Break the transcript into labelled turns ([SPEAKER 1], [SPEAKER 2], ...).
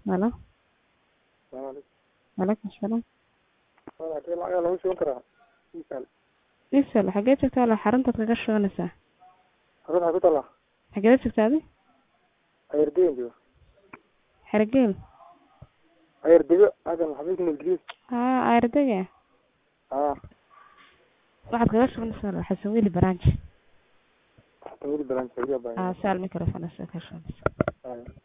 [SPEAKER 1] Halo.
[SPEAKER 2] Salaam
[SPEAKER 1] Waalaikum salaam.
[SPEAKER 2] calaykum. Lacag lagu shuban karaa. Miisaan.
[SPEAKER 1] Isal, xagee joogtaa walaal xaruntaad kaga shubanaysaa?
[SPEAKER 2] Xarun waxaa ku taala
[SPEAKER 1] Xagee joogtaa adi?
[SPEAKER 2] Ayardega jooga.
[SPEAKER 1] Xergeel.
[SPEAKER 2] Ayardega adan xafiiska Ingiriis.
[SPEAKER 1] Haa, Ayardega.
[SPEAKER 2] Ah,
[SPEAKER 1] Waxaad kaga shubanaysaa walaal Xasan Weli Branch.
[SPEAKER 2] tamil balan
[SPEAKER 1] Aa, saal microphone ka shubanaysaa.
[SPEAKER 2] Ah.